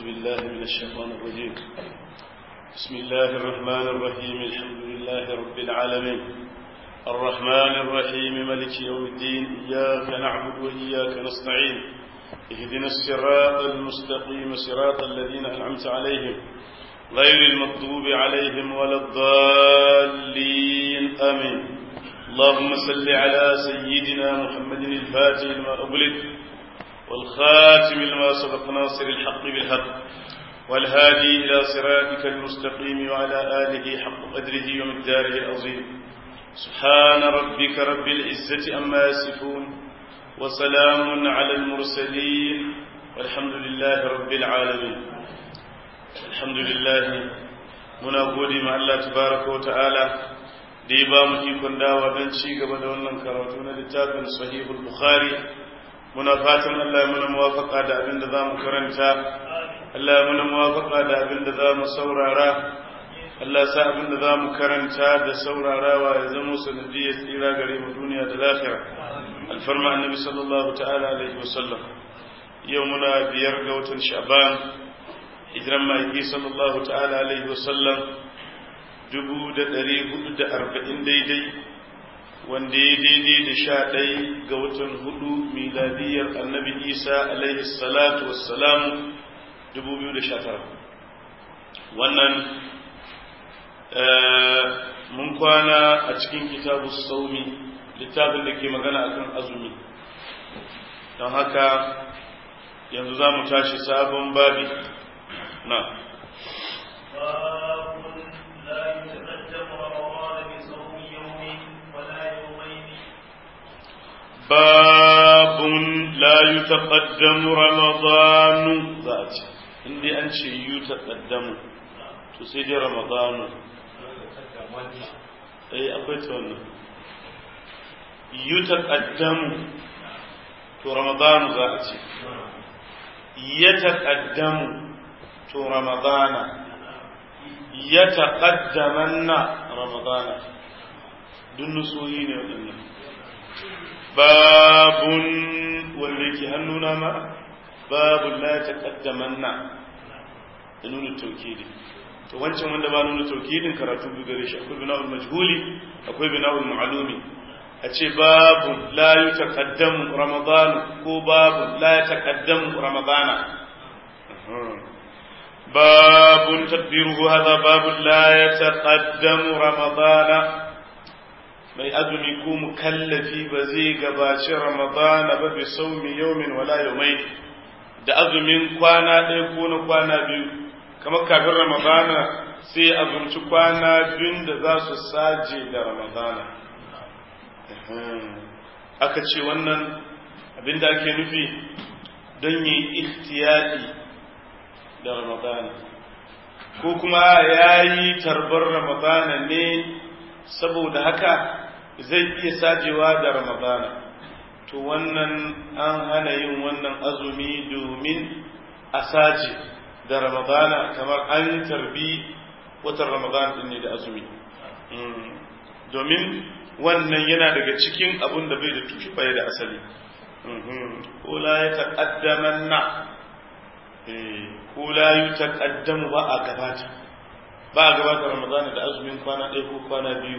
بالله من الشيطان الرجيم بسم الله الرحمن الرحيم الحمد لله رب العالمين الرحمن الرحيم ملك يوم الدين إياك نعبد وإياك نستعين اهدنا الصراط المستقيم صراط الذين أنعمت عليهم غير المغضوب عليهم ولا الضالين آمين اللهم صل على سيدنا محمد الفاتح لما أغلق والخاتم لما سبق ناصر الحق بالحق والهادي إلى صراطك المستقيم وعلى آله حق قدره ومقداره العظيم سبحان ربك رب العزة أما يصفون وسلام على المرسلين والحمد لله رب العالمين الحمد لله muna gode ma Allah tabaraka wa ta'ala da ya ba mu ikon dawa don ci gaba da wannan karatu na littafin sahihul bukhari muna fatan Allah ya muna muwafaka da abin da za mu karanta Allah ya muna muwafaka da abin da za mu saurara Allah sa abin da za mu karanta da saurarawa ya zama sanadiyar tsira gare mu duniya da lafiya alfarma annabi sallallahu ta'ala alaihi wasallam yau muna biyar ga watan sha'ban hijiran ma'aiki sallallahu ta'ala alaihi wasallam dubu da ɗari hudu da arba'in daidai wanda ya daidai da sha ɗai ga watan hudu miladiyar annabi isa alaihi salatu wassalamu dubu biyu da sha tara wannan mun kwana a cikin kitabu saumi littafin da ke magana akan azumi don haka yanzu za mu tashi sabon babi na باب لا يتقدم رمضان ذات عندي أنشي يتقدم تسيدي رمضان أي أبيت وانا يتقدم تو رمضان ذات يتقدم تو رمضان يتقدمن رمضان دون نسوين waɗannan babun wanda yake hannuna ma babun la taqaddamanna da nuna taukidi to wancan wanda ba nuna taukidin karatu bi gare shi akwai bina'ul majhuli akwai bina'ul ma'lumi a ce babun la yutaqaddamu ramadan ko babun la yataqaddamu ramadana babun tadbiruhu hadha babun la yataqaddamu ramadana mai azumi ko mukallafi ba zai gabaci ramadana ba bi saumi yaumin wala yaumai da azumin kwana ɗaya ko na kwana biyu kamar kafin ramadana sai azumci kwana biyun da za su saje da ramadana aka ce wannan abinda ake nufi don yi ihtiyadi da ramadana ko kuma ya yi tarbar ramadana ne saboda haka zai iya sajewa da ramadana to wannan an hana yin wannan azumi domin a saje da ramadana kamar an tarbi watan ramadana din ne da azumi domin wannan yana daga cikin abun da bai da tushe bai da asali ko la ya taƙaddaman na ko la yi taƙaddamu ba a gabata ba a gabata ramadana da azumin kwana ɗaya ko kwana biyu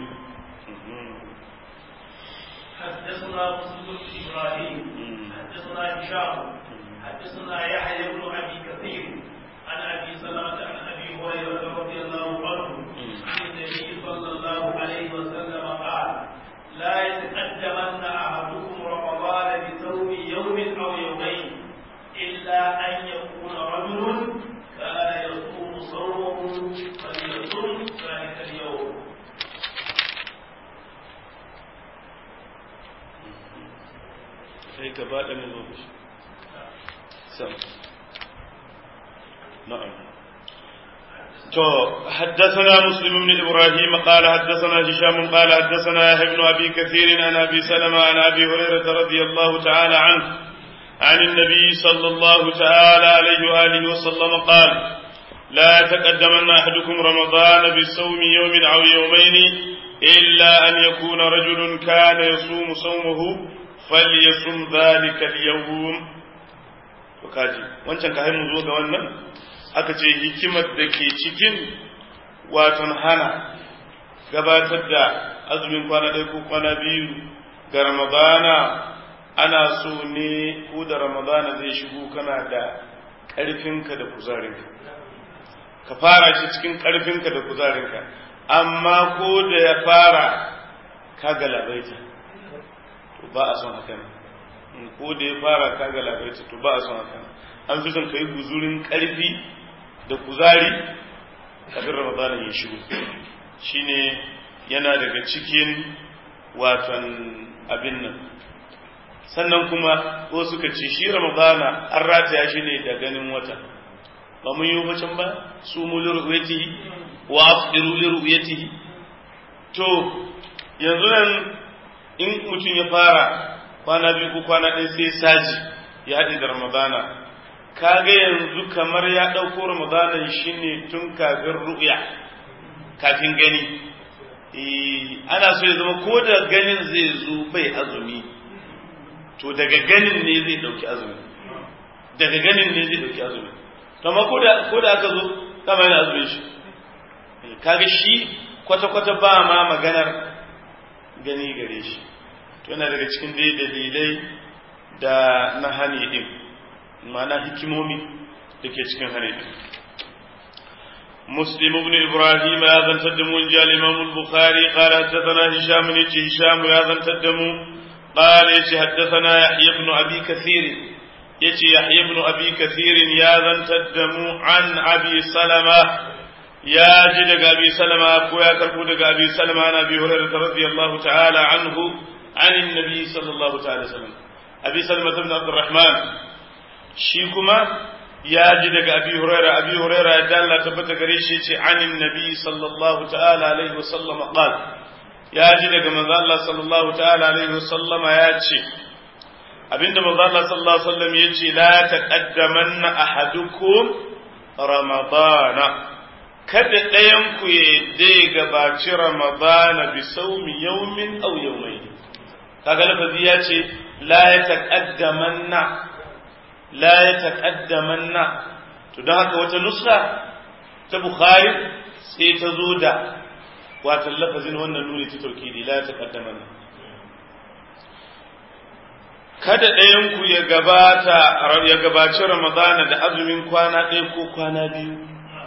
حدثنا مسلم بن ابراهيم حدثنا هشام حدثنا يحيى بن ابي كثير عن ابي سلمه عن ابي هريره رضي الله عنه عن النبي صلى الله عليه وسلم قال لا يتقدمن احدكم رمضان بصوم يوم او يومين الا ان يكون رجل كان يصوم صومه فليصوم ذلك اليوم sai gaba ɗaya zo da shi sam na'am to حدثنا مسلم بن ابراهيم قال حدثنا هشام قال حدثنا يحيى بن ابي كثير عن ابي سلمة عن ابي هريرة رضي الله تعالى عنه عن النبي صلى الله تعالى عليه واله وسلم قال لا يتقدمن احدكم رمضان بصوم يوم او يومين الا ان يكون رجل كان يصوم صومه falyasum dhalika al-yawm to kaji wancan ka mu zo ga wannan aka ce hikimar da ke cikin waton hana gabatar da azumin kwana ɗaya ko kwana biyu ga ramadana ana so ne ko da ramadana zai shigo kana da ƙarfinka da kuzarinka ka fara shi cikin ƙarfinka da kuzarinka amma ko da ya fara ka galabaita to ba a son haka ko da ya fara ka galabaita to ba a son haka an fi son ka yi guzurin ƙarfi da kuzari kafin ramadana ya shigo shine yana daga cikin waton abin nan sannan kuma ko suka ce shi ramadana an rataya shi ne da ganin wata ba mun yi bacin ba su mu liru'yatihi wa afdiru liru'yatihi to yanzu nan in mutum ya fara kwana biyu ko kwana ɗaya sai saji ya haɗe da ramadana kaga yanzu kamar ya ɗauko ramadanan shi ne tun kafin ru'ya kafin gani ana so ya zama ko da ganin zai zo bai azumi to daga ganin ne zai ɗauki azumi daga ganin ne zai ɗauki azumi to amma ko da aka zo kama yana azumin shi kaga shi kwata-kwata ba ma maganar gani gare shi to yana daga cikin dai dalilai da na hani din ma'ana hikimomi da ke cikin hani din مسلم بن إبراهيم هذا تدمو جاء الإمام البخاري قال حدثنا هشام بن هشام هذا تدمو قال يتي حدثنا يحيى بن أبي كثير يتي يحيى بن أبي كثير يا ذا تدمو عن أبي سلمة يا جدك أبي سلمة أبويا كربودك أبي سلمة عن أبي هريرة رضي الله تعالى عنه عن النبي صلى الله تعالى وسلم أبي سلمة بن عبد الرحمن شيكما يا جدك أبي هريرة أبي هريرة دال تبت قريشي عن النبي صلى الله تعالى عليه وسلم قال يا جدك من الله صلى الله تعالى عليه وسلم يا شي abinda manzo Allah sallallahu alaihi wasallam yace la taqaddamanna ahadukum ramadana kada ɗayan ku ya dai gabaci ramadana bi saumi yawmin aw yawmayn kaga lafazi ya ce la ya taqaddamanna la ya taqaddamanna to don haka wata nuska ta bukhari sai ta zo da wata lafazin wannan nuni ta taukidi la ya taqaddamanna kada ɗayanku ya gabata ya gabaci ramadana da azumin kwana ɗaya ko kwana biyu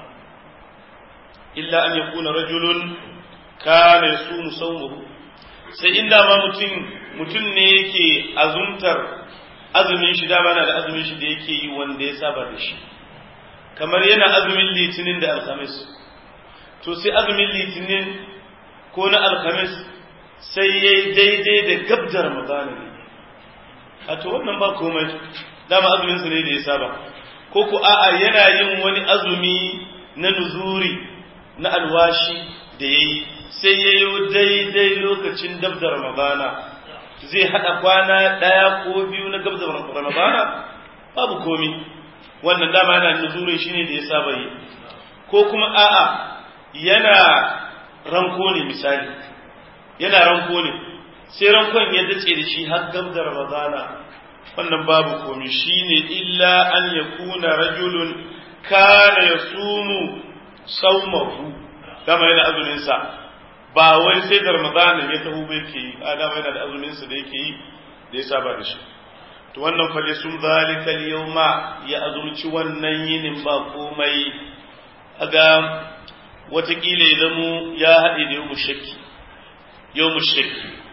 illa an ya kuna rajulun kana ya su musawmahu sai inda ma mutum mutum ne yake azumtar azumin shi dama na da azumin shi da yake yi wanda ya saba da shi kamar yana azumin litinin da alhamis to sai azumin litinin ko na alhamis sai ya yi daidai da gabda ramadana ne a to wannan ba komai dama azumin sa ne da ya saba ko ku a'a yana yin wani azumi na nuzuri na alwashi da yayi sai yayi daidai lokacin dab da ramadana zai hada kwana daya ko biyu na gab da ramadana babu komi wannan dama yana nuzurin shine da ya saba yi ko kuma a'a yana ranko ne misali yana ranko ne sai rankon ya dace da shi har gab da ramadana wannan babu komi shine illa an yakuna rajulun kana yasumu saumahu dama yana azumin sa ba wai sai da ramadana ya taho bai ke yi a dama yana da azumin sa da yake yi da ya saba da shi to wannan fali sun zalika yawma ya azumci wannan yinin ba komai aga watakila ya zamo ya haɗe da yau shakki yau shakki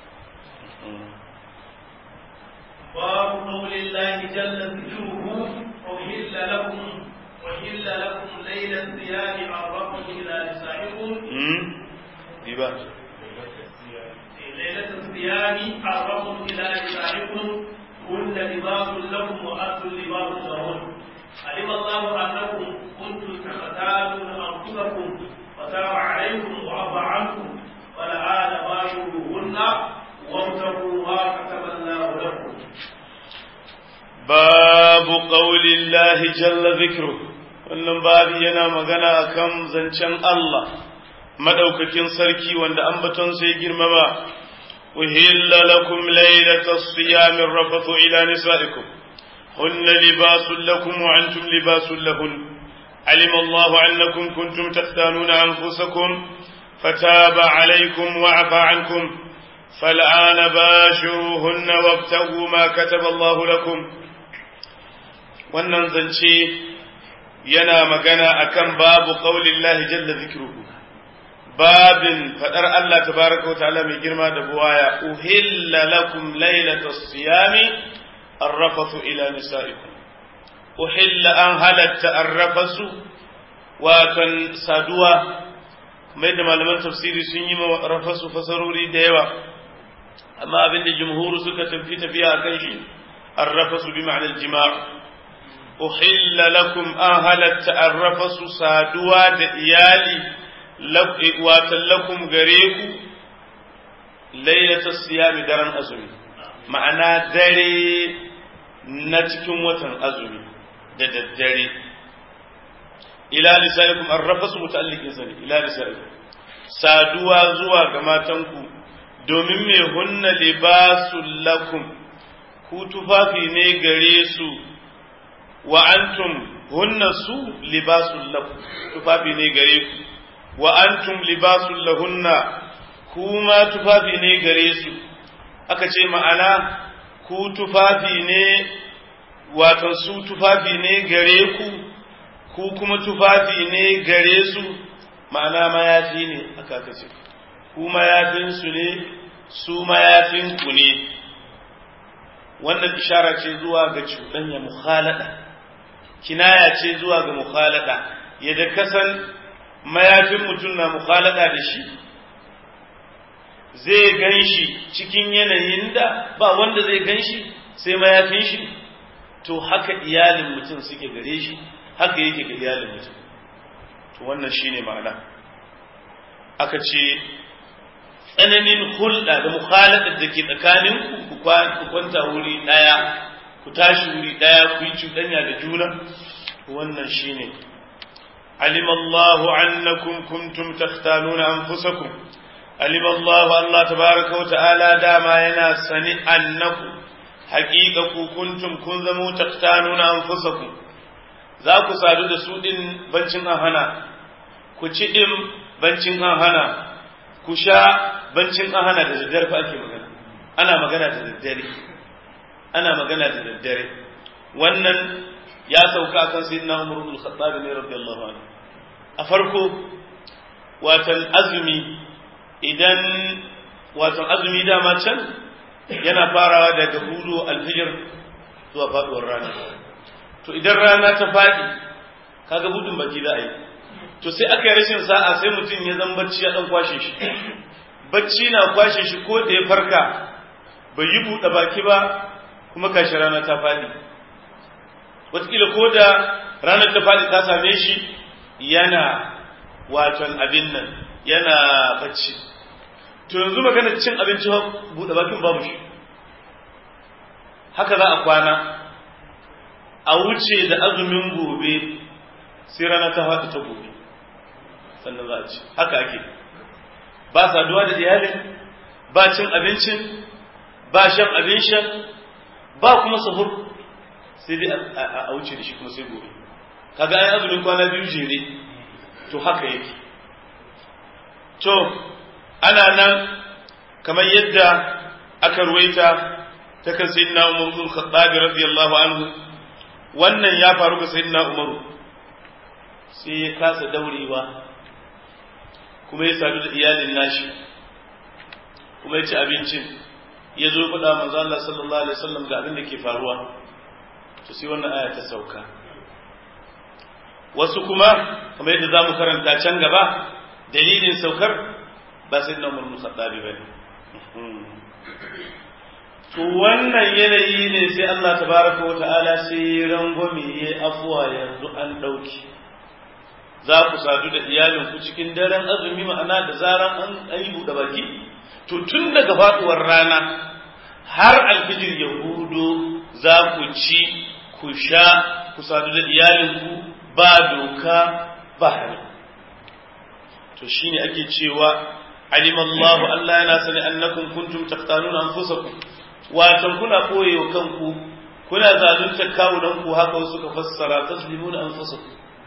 باب قول الله جل ذكره أحل لكم أحل لكم ليل الصيام عرفكم إلى نسائكم ديبا ليلة الصيام عرفكم إلى نسائكم هن لباس لكم وأنتم لباس لهن علم الله أنكم كنتم تختارون أنفسكم فتاب عليكم وعفى عنكم والآن باشروهن وابتغوا ما كتب الله لكم باب قول الله جل ذكره wannan babi yana magana akan zancen Allah madaukakin sarki wanda ambaton sai girmama uhilla lakum laylatas siyam rafathu ila nisaikum hunna libasun lakum wa antum libasun lahun علم الله أنكم كنتم تختانون أنفسكم فتاب عليكم وعفى عنكم فالآن باشروهن وابتغوا ما كتب الله لكم wannan zance yana magana akan babu qaulillahi jalla zikruhu babin fadar Allah tabaraka wa ta'ala mai girma da buwaya uhilla lakum laylatas siyami arrafathu ila nisaikum uhilla an halatta arrafasu watan saduwa mai da malaman tafsiri sun yi rafasu fasarori da yawa amma abinda jumhuru suka tafi tafiya a kan shi arrafasu bi ma'anar jima' uhilla lakum an halatta arrafasu saduwa da iyali watan lakum gare ku lailata siyami daren azumi ma'ana dare na cikin watan azumi da daddare ila nisaikum arrafasu muta'alliqin sani ila nisaikum saduwa zuwa ga matanku domin me hunna libasul lakum ku tufafi ne gare su wa antum hunna su libasul lakum tufafi ne gare ku wa antum libasul lahunna kuma tufafi ne gare su aka ce ma'ana ku tufafi ne wato su tufafi ne gare ku ku kuma tufafi ne gare su ma'ana mayafi ne aka kace ku mayafinsu ne su mayafinku ne wannan ishara ce zuwa ga cuɗanya mukhalada kinaya ce zuwa ga mukhalada yadda kasan mayafin mutum na mukhalada da shi zai gan shi cikin yanayin da ba wanda zai gan shi sai mayafin shi to haka iyalin mutum suke gare shi haka yake ga iyalin mutum to wannan shine ma'ana aka ce tsananin hulɗa da mukhalatar da ke tsakanin ku ku kwanta wuri ɗaya ku tashi wuri ɗaya ku yi cuɗanya da juna wannan shine علم الله أنكم كنتم تختانون أنفسكم علم الله الله تبارك وتعالى داما ينا سني أنكم حقيقة كنتم كنتم تختانون أنفسكم za ku sadu da su ɗin bancin an hana ku ci ɗin bancin an hana ku sha bancin an hana da daddare fa ake magana ana magana da daddare ana magana da daddare wannan ya sauka akan sayyidina Umar ibn al-Khattab ne radiyallahu anhu a farko watan azumi idan watan azumi dama can yana farawa daga hudu alfijir zuwa faduwar rana to idan rana ta faɗi kaga budin baki za a yi to sai aka yi rashin sa'a sai mutum ya zan bacci ya dan kwashe shi bacci na kwashe shi ko da ya farka bai yi buɗe baki ba kuma kashi rana ta faɗi wataƙila ko da ranar ta faɗi ta same shi yana waton abin nan yana bacci to yanzu magana cin abinci buɗe bakin babu shi haka za a kwana a wuce da azumin gobe sai rana ta faɗi ta gobe sannan za a ci haka ake ba saduwa da iyalin ba cin abincin ba shan abin shan ba kuma sahur sai dai a wuce da shi kuma sai gobe kaga ai azumin kwana biyu jere to haka yake to ana nan kamar yadda aka ruwaita ta kan sayyidina Umar bin Khattab radiyallahu anhu wannan ya faru ga sayyidina Umar sai ya kasa daurewa kuma ya sadu da iyalin nashi kuma ya ci abincin ya zo faɗa manzo Allah sallallahu alaihi wasallam ga abin da ke faruwa to sai wannan aya ta sauka wasu kuma kamar yadda zamu karanta can gaba dalilin saukar ba sai na umar musaddabi ba ne to wannan yanayi ne sai Allah tabaraka wa ta'ala sai rangwame ya afuwa yanzu an ɗauki za ku sadu da iyalinku cikin daren azumi ma'ana da zaran an yi buɗe baki to tun daga faɗuwar rana har alfijir ya hudo za ku ci ku sha ku sadu da iyalinku ba doka ba hali to shine ake cewa alim Allah Allah yana sani annakum kuntum taqtanuna anfusakum watan kuna koyewa kanku kuna zalunta kawunan ku haka wasu ka fassara taslimuna anfusakum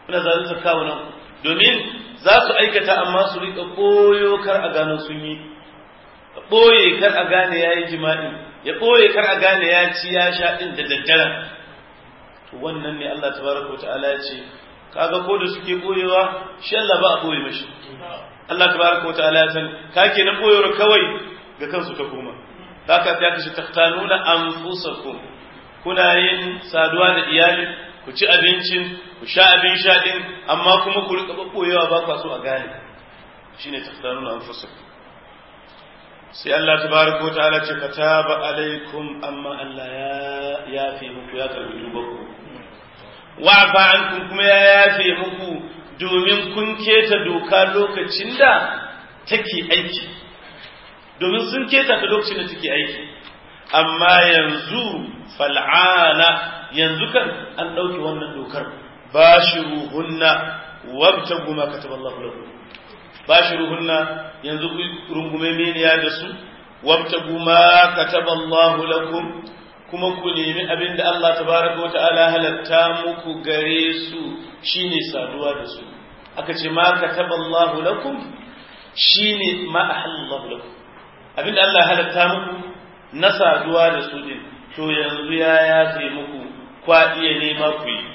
kuna zalunta kawunan domin za su aikata amma su rika ɓoyo kar a gano sun yi ɓoye kar a gane ya yi jima'i ya ɓoye kar a gane ya ci ya sha ɗin da daddare to wannan ne Allah tabaraka wa ta'ala ya ce kaga ko da suke ɓoyewa shi Allah ba a ɓoye mashi Allah tabaraka wa ta'ala ya san ka ke na ɓoyewar kawai ga kansu ta koma haka ta kashi taktanuna anfusakum kuna yin saduwa da iyali ku ci abincin ku sha abin sha din amma kuma ku rika ɓoyewa ba kwa so a gane shine taktanuna anfusakum sai Allah tabaraka wa ta'ala ce kataba alaikum amma Allah ya yafe muku ya karbi tubanku wa'fa ankum kuma ya yafe muku domin kun keta doka lokacin da take aiki domin sun keta ta lokacin da take aiki amma yanzu fal'ana yanzu kan an ɗauke wannan dokar bashiruhunna wabtagu ma kataballahu lakum bashiruhunna yanzu ku rungume meniya da su wabtagu ma kataballahu lakum kuma ku nemi abin da Allah tabaraka wa ta'ala halatta muku gare su shine saduwa da su aka ce ma kataballahu lakum shine ma ahallallahu lakum abin da Allah halatta muku na saduwa da su din to yanzu ya yafe muku kwa iya nema ku yi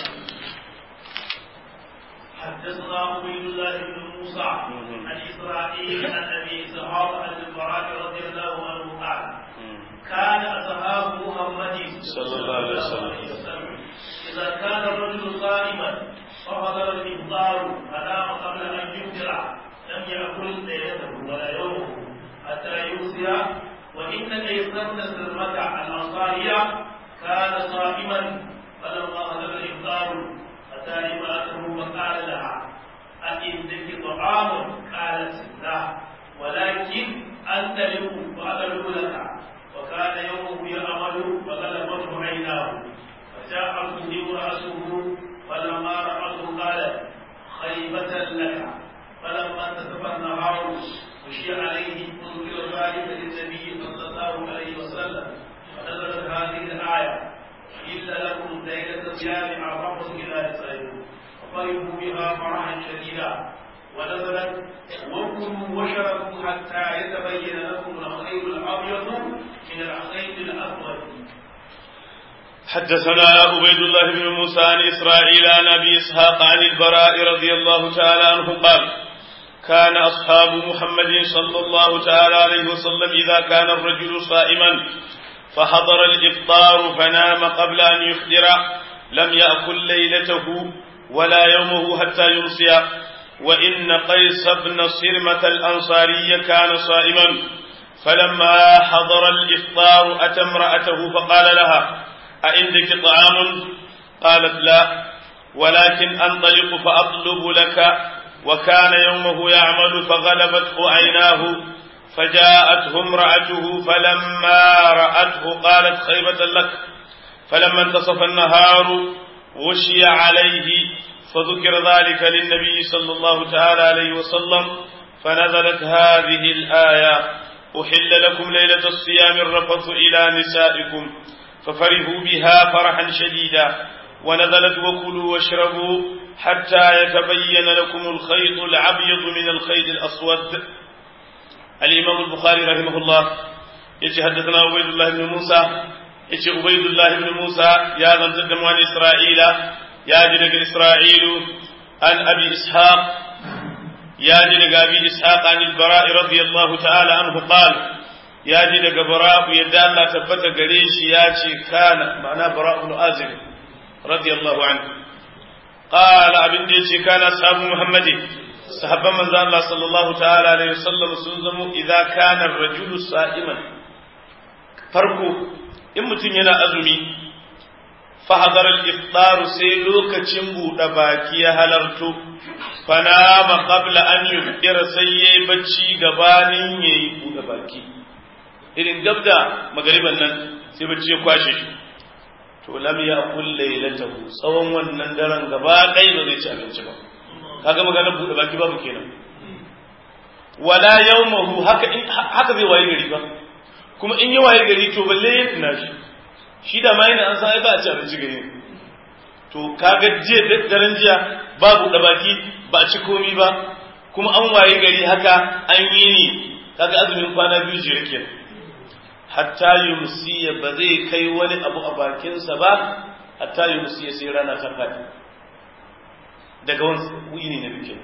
حدثنا عبيد الله بن موسى عن اسرائيل عن ابي اسحاق عن البراء رضي الله عنه قال كان اصحاب محمد صلى الله عليه وسلم اذا كان الرجل صائما فحضر الافطار فنام قبل ان يفطر لم ياكل ليلته ولا يومه حتى يمسي وان قيس بن سلمة الانصاريه كان صائما فلما حضر الافطار أتى امرأته فقال لها أئندك طعام قالت لا ولكن أنطلق وأدعو لك وكان يومه يعمل فغلبته عيناه فجاءته رأسه فلما رأته قالت خيبة لك فلما انتصف النهار مشي عليه وذكر ذلك للنبي صلى الله عليه وسلم فنزلت هذه الآية إلا لكم ليلة صيام أعرفكم إلى نسائكم ففرحوا بها فرحا شديدا ونزلت وكلوا واشربوا حتى يتبين لكم الخير الأبيض من الخير الأسود حدثنا عبيد الله بن موسى عن إسرائيل عن أبي إسحاق عن البراء رضي الله تعالى عنه قال كان أصحاب محمد صلى الله تعالى عليه وسلم إذا كان الرجل صائما فحضر الإفطار فنام قبل أن يفطر لم يأكل ليلته ولا يومه حتى يمسي وإن قيس بن صرمة الأنصاري كان صائما فلما حضر الإفطار أتى امرأته فقال لها أعندك طعام قالت لا ولكن أنطلق فأطلب لك وكان يومه يعمل فغلبته عيناه فجاءته امرأته فلما رأته قالت خيبة لك فلما انتصف النهار غشي عليه فذكر ذلك للنبي صلى الله تعالى عليه وسلم فنزلت هذه الآية أحل لكم ليلة الصيام الرفث إلى نسائكم ففرحوا بها فرحا شديدا ونزلت وكلوا واشربوا حتى يتبين لكم الخيط الأبيض من الخيط الأسود الإمام البخاري رحمه الله يجي حدثنا عبيد الله بن موسى يجي عبيد الله بن موسى يا ذن تدموان إسرائيل يا جنك إسرائيل عن أبي إسحاق يا جنك أبي إسحاق عن البراء رضي الله تعالى عنه قال يا جنك براء يدى الله تبت قريش ياتي كان معناه براء بن آزم رضي الله عنه قال أبن ديشي كان أصحاب محمد sahabban manzo Allah sallallahu ta'ala alaihi wasallam sun zamo idza kana ar-rajulu sa'iman farko in mutum yana azumi fa hadara al-iftar sai lokacin buɗe baki ya halarto fanama qabla an yuftira sai yayi bacci gabanin yayi buɗe baki irin gabda magariban nan sai bacci ya kwashe shi to lam ya'kul laylatahu tsawon wannan daren gaba ɗaya ba zai ci abinci ba kaga maganar buɗe baki babu kenan wala yawmahu haka in haka zai waye gari ba kuma in ya waye gari to balle ya tuna shi shi da ma yana an san ai ba a ci abinci gari to kaga jiya daren jiya babu da baki ba a ci komi ba kuma an waye gari haka an yi ni kaga azumin kwana biyu jere kenan hatta yumsiya ba zai kai wani abu a bakinsa ba hatta yumsiya sai rana ta faɗi daga wani yini na bikin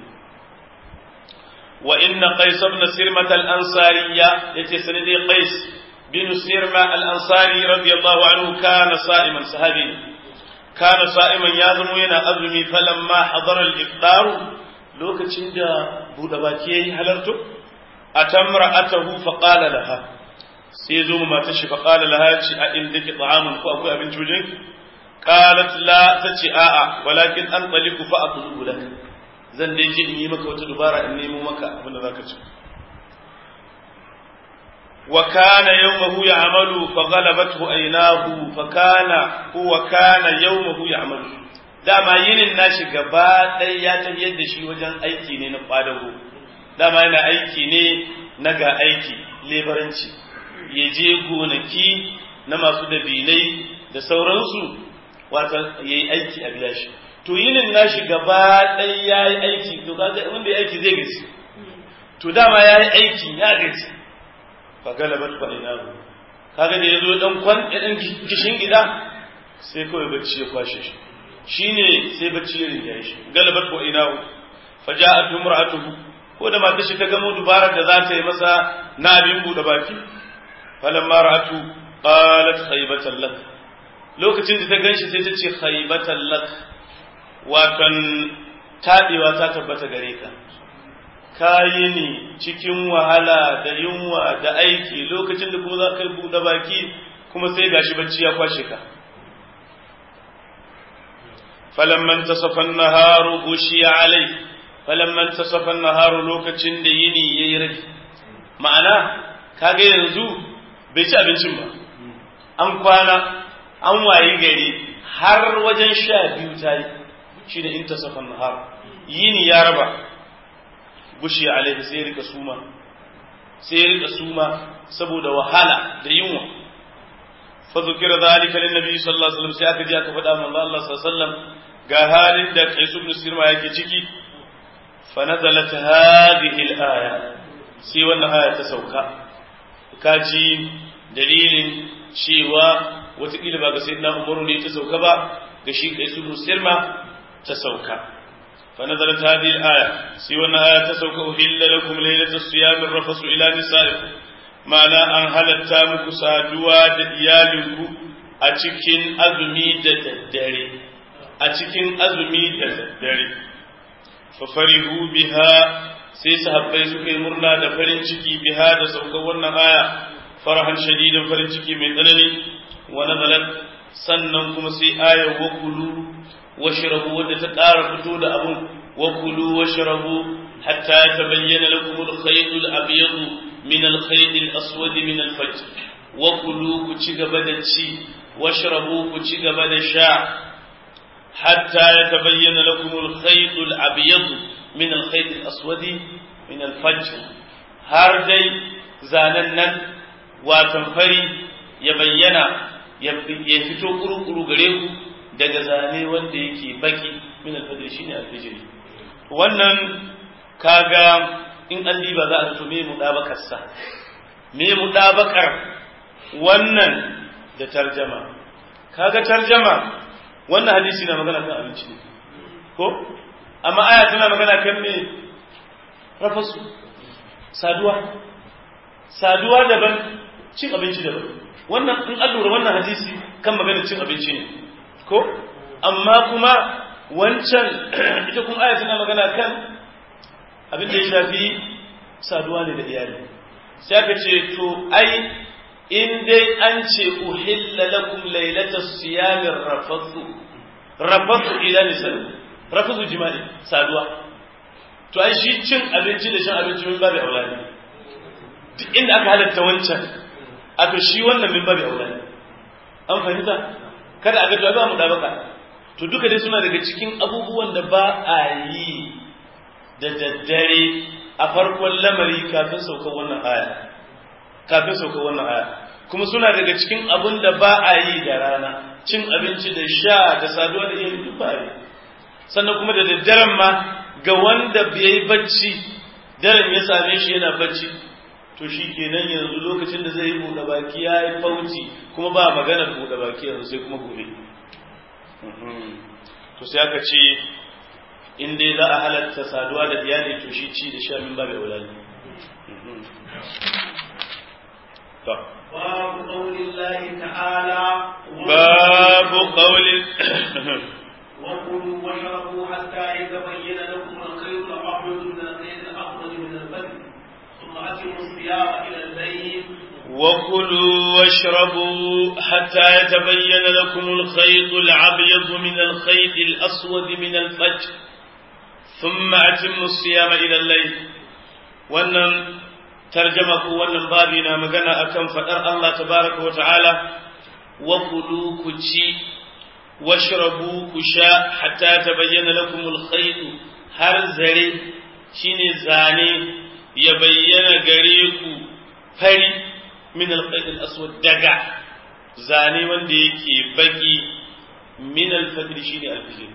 wa inna qais ibn sirmat al-ansariya yace sanadi qais bin sirma al-ansari radiyallahu anhu kana sa'iman sahabi kana sa'iman ya zamo yana azumi falamma hadara al-iftar lokacin da buɗe baki yayi halarto atamra atahu fa qala laha sai zo mata shi fa qala laha ci a inda ki ta'amun ko akwai abinci wajen qalat la tace a'a walakin an taliku fa atlubu lak zan dai je in yi maka wata dubara in nemo maka abin da zaka ci wa kana yawmahu ya'malu fa ghalabathu aynahu fa kana huwa kana yawmahu ya'malu dama yinin nashi gaba ɗaya ya tafiyar da shi wajen aiki ne na kwadago dama yana aiki ne na ga aiki lebaranci ya je gonaki na masu dabinai da sauransu wata ya yi aiki a biya shi to yinin nashi gaba ɗaya ya yi aiki to kaga wanda ya aiki zai gaci to dama ya yi aiki ya gaci fa galabat fa ina kaga da ya zo dan kwan dan kishin gida sai kawai bacci ya kwashe shi shine sai bacci ya rinjaye shi galabat wa ina fa ja'at imra'atuhu ko da matar shi ta gamo dubarar da za ta yi masa na abin bude baki falamma ra'atu qalat khaybatan lak lokacin da ta ganshi sai ta ce khaybatan lak watan tabewa ta tabbata gare ka kayi ne cikin wahala da yunwa da aiki lokacin da kuma za ka bude baki kuma sai gashi bacci ya kwashe ka فلما انتصف النهار غشي عليه فلما انتصف النهار lokacin da yini yayi rabi ma'ana kaga yanzu bai ci abincin ba an kwana an wayi gari har wajen sha biyu ta yi shi da intasafan nahar yini ya raba gushi alaihi sai rika suma sai rika suma saboda wahala da yunwa fa zukira zalika lin nabi sallallahu alaihi wasallam sai aka ji aka faɗa manzo Allah sallallahu alaihi wasallam ga halin da Qais ibn Sirma yake ciki fa nazalat hadhihi al-aya sai wannan aya ta sauka kaji dalilin cewa watakila ba ga sayyidina Umaru ne ta sauka ba ga shi Qais ibn Sirma ta sauka fa nazalat hadhihi al-aya sai wannan aya ta sauka uhilla lakum laylatas siyam ar-rafasu ila nisaikum ma'ana an halatta muku saduwa da iyalinku a cikin azumi da daddare a cikin azumi da daddare fafarihu biha sai sahabbai suka yi murna da farin ciki biha da saukar wannan aya farahan shadidan farin ciki mai tsanani wa nazalat sannan kuma sai aya wa kulu washrabu wadda ta ƙara fito da abun wa kulu washrabu hatta tabayyana lakum al-khayt al-abyad min al-khayt al-aswad min al-fajr wa kulu ku ci gaba da ci washrabu ku ci gaba da sha حتى يتبين لكم الخيط الأبيض من الخيط الأسود من الفجر هاردي زاننن وتنفري يبين يفتو قرو قرو غريو daga zane wanda yake baki min alfajr shine alfajr wannan kaga in an diba za a to me mudabakar sa me mudabakar wannan da tarjama kaga tarjama wannan hadisi na magana kan abinci ne ko amma aya tana magana kan me rafasu saduwa saduwa daban cin abinci daban wannan in an lura wannan hadisi kan magana cin abinci ne ko amma kuma wancan ita kuma aya tana magana kan abin da ya shafi saduwa ne da iyali sai aka ce to ai in dai an ce uhilla lakum lailatas siyamir rafathu rafathu ila nisan rafathu jima'i saduwa to ai shi cin abinci da shan abinci min babu aulani duk inda aka halatta wancan a to shi wannan min babu aulani an fahimta kada a ga to ba mu da baka to duka dai suna daga cikin abubuwan da ba a yi da daddare a farkon lamari kafin saukar wannan aya kafin saukar wannan aya kuma suna daga cikin abin da ba a yi da rana cin abinci da sha da saduwa da iyali duk ba sannan kuma da daddaren ma ga wanda bai bacci daren ya same shi yana bacci to shi kenan yanzu lokacin da zai yi buɗe baki ya yi fauci kuma ba maganar buɗe baki yanzu sai kuma gobe to sai aka ce in dai za a halatta saduwa da iyali to shi ci da sha min babu aulani باب قول الله تعالى باب قول وكلوا واشربوا حتى يتبين لكم الخيط الابيض من الخيط الاخضر من الفجر ثم اتموا الصيام الى الليل وكلوا واشربوا حتى يتبين لكم الخيط الابيض من الخيط الاسود من الفجر ثم اتموا الصيام الى الليل wannan tarjama ko wannan babi na magana akan fadar Allah tabaraka wa ta'ala wa kulu ku ci washrabu ku sha hatta tabayyana lakum al-khayt har zare shine zane ya bayyana gare ku fari min al-khayt al-aswad daga zane wanda yake baki min al-fajr shine al-fajr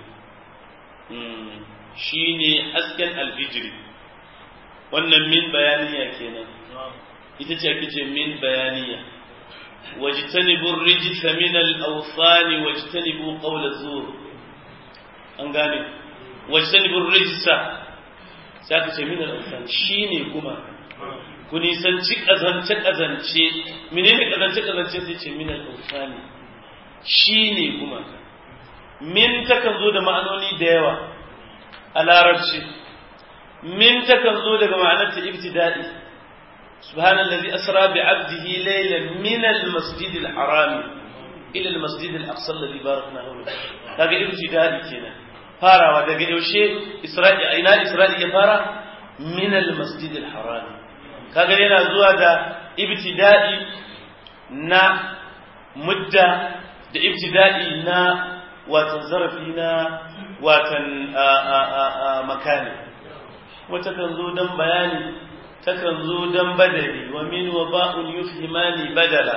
shine hasken al-fajr wannan min bayaniya kenan ita ce ake ce min bayaniya wajtanibu rijsa min al-awsan wajtanibu qawl az-zur an gane wajtanibu rijsa sai aka ce min al-awsan shine kuma ku nisanci kazance kazance menene kazance kazance sai ce min al-awsan shine kuma min takan zo da ma'anoni da yawa a larabci min takan zo daga ma'anarta ibtida'i سبحان الذي أسرى بعبده ليلا من المسجد الحرام إلى المسجد الأقصى الذي باركنا حوله هذا ابتدائي كنا فارا ودقى يوشي إسرائيل أين إسرائيل يفارا من المسجد الحرام kaga yana zuwa da ibtida'i na mudda da ibtida'i na watan zarafi na watan makani wata kan zo don bayani takan zo don badali wa min wa ba'un yufhimani badala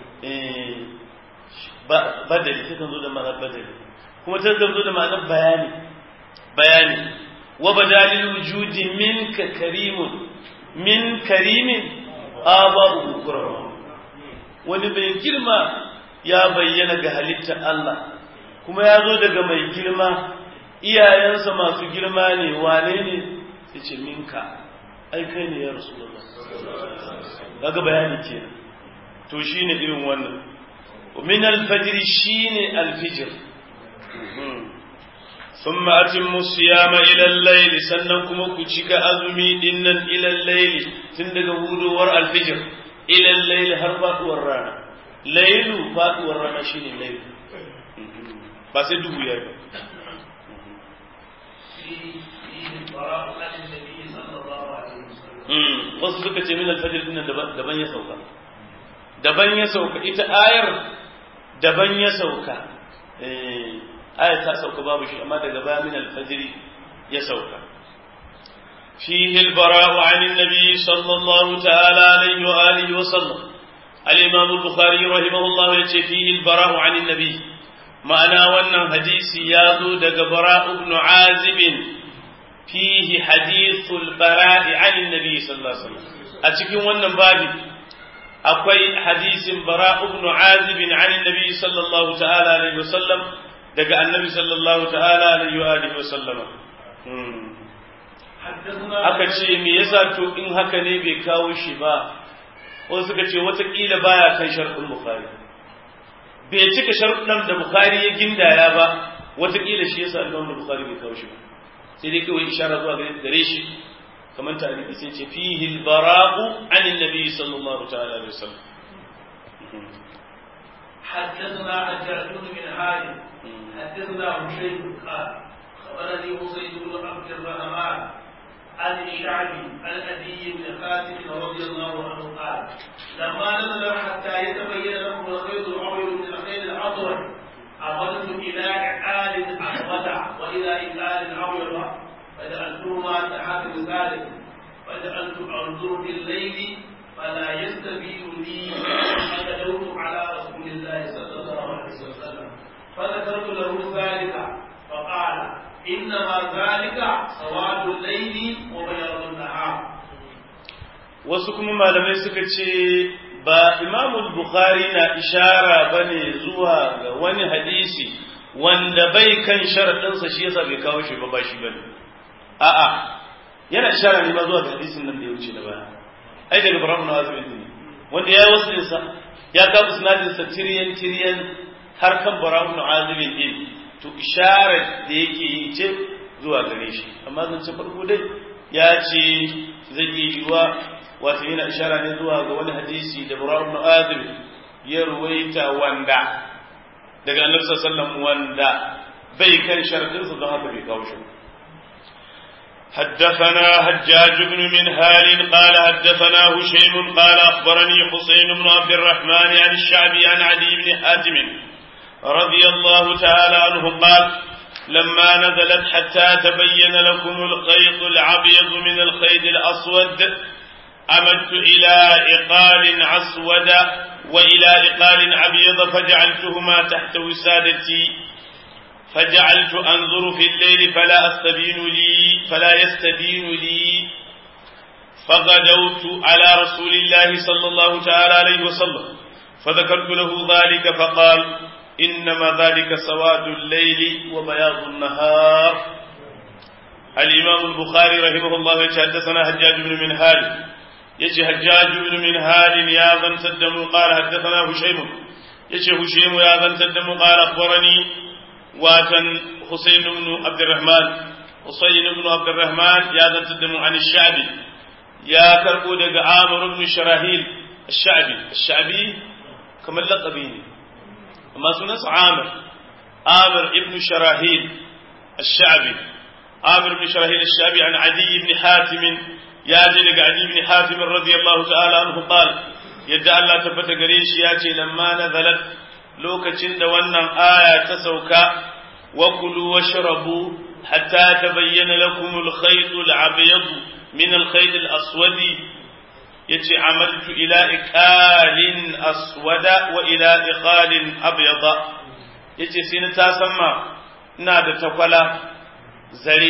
badali takan zo da ma'anar badali kuma takan zo da ma'anar bayani bayani wa badalil wujudi minka karimun min karimin aba'u kurama wani mai girma ya bayyana ga halittar Allah kuma ya zo daga mai girma iyayensa masu girma ne wane ne sai ce minka ai kai ne ya rasulullah kaga bayani kenan to shine irin wannan min al-fajr shine al-fajr ثم أتموا الصيام إلى الليل سننكم كتشك أزمي إنن إلى الليل تندق ور الفجر إلى الليل هربات ورانا ليل فات ورانا شين الليل بس دبو يا wasu suka ce min alfajir din daban ya sauka daban ya sauka ita ayar daban ya sauka ayar ta sauka babu shi amma daga baya min alfajir ya sauka فيه البراء عن النبي صلى الله تعالى عليه وآله وسلم الإمام البخاري رحمه الله يتي فيه البراء عن النبي معنى وانا حديث يازو دق براء بن عازب فيه حديث البراء عن النبي صلى الله عليه وسلم أتكين وانا بابي أقوي حديث براء بن عازب عن النبي صلى الله تعالى عليه وسلم دق النبي صلى الله تعالى عليه وآله وسلم aka ce me yasa to in haka ne bai kawo shi ba wasu suka ce watakila baya kan sharɗin bukhari bai cika sharɗin da bukhari ya gindaya ba watakila shi yasa imam da bukhari bai kawo shi ba sai dai kawai ishara zuwa gare shi kamar tarihi sai ce fihi al-bara'u an annabi sallallahu ta'ala alaihi wasallam حدثنا حجاج بن حارث حدثنا هشيم قال خبرني حسين بن عبد الرحمن عن الشعبي عن ابي بن خالد رضي الله عنه قال لما نزل حتى يتبين لكم الخيط الابيض من الخيط الاسود عمدت الى عقال احمد والى عقال ابيض فجعلتهما تحت ذلك فجعلت انظر بالليل فلا يستبين لي فغدوت على رسول الله صلى الله عليه وسلم فذكرت له ذلك فقال إنما ذلك سواد الليل وبياض النهار wasu kuma malamai suka ce ba imamu bukhari na ishara ba ne zuwa ga wani hadisi wanda bai kan sharaɗinsa shi yasa bai kawo shi ba ba shi ba ne a'a yana ishara ne ma zuwa ga hadisin nan da ya wuce da baya ai daga baramu na azumi ne wanda ya yi wasu nisa ya kawo sinadinsa tiriyan tiriyan har kan baramu na azumi ne to isharar da yake yi ce zuwa gare shi amma zance farko dai ya ce zai iya yiwa wato yana ishara ne zuwa ga wani hadisi da Bura'u ibn Azib ya ruwaita wanda daga Annabi sallallahu wanda bai kan sharadin sa don haka bai kawo shi حدثنا حجاج بن منهال قال حدثنا هشيم قال أخبرني حسين بن عبد الرحمن عن الشعبي عن علي بن حاتم رضي الله تعالى عنه قال لما نزلت حتى تبين لكم الخيط الأبيض من الخيط الأسود أمدت إلى إقال أسود وإلى إقال أبيض فجعلتهما تحت وسادتي فجعلت أنظر في الليل فلا أستبين لي فلا يستبين لي فغدوت على رسول الله صلى الله تعالى عليه وسلم فذكرت له ذلك فقال إنما ذلك سواد الليل وبياض النهار الإمام البخاري رحمه الله حدثنا حجاج بن منهال يجي حجاج بن منهال يا ذن تدم قال حدثنا هشيم يجي هشيم يا ذن تدم قال أخبرني واتن حسين بن عبد الرحمن حسين بن عبد الرحمن يا ذن تدم عن الشعبي يا كربو دق عامر بن شراهيل الشعبي الشعبي كما لقبيني ما سنس عامر عامر ابن شراهيل الشعبي عامر بن شراهيل الشعبي عن عدي بن حاتم يا جلق عدي بن حاتم رضي الله تعالى عنه قال يدعى الله تبت قريش ياتي لما نزلت لوكتشن دوانا آية تسوكا وكلوا واشربوا حتى تبين لكم الخيط الأبيض من الخيط الأسود yace amaltu ila iqalin aswada wa ila iqalin abyada yace sai na ta samma ina da takwala zare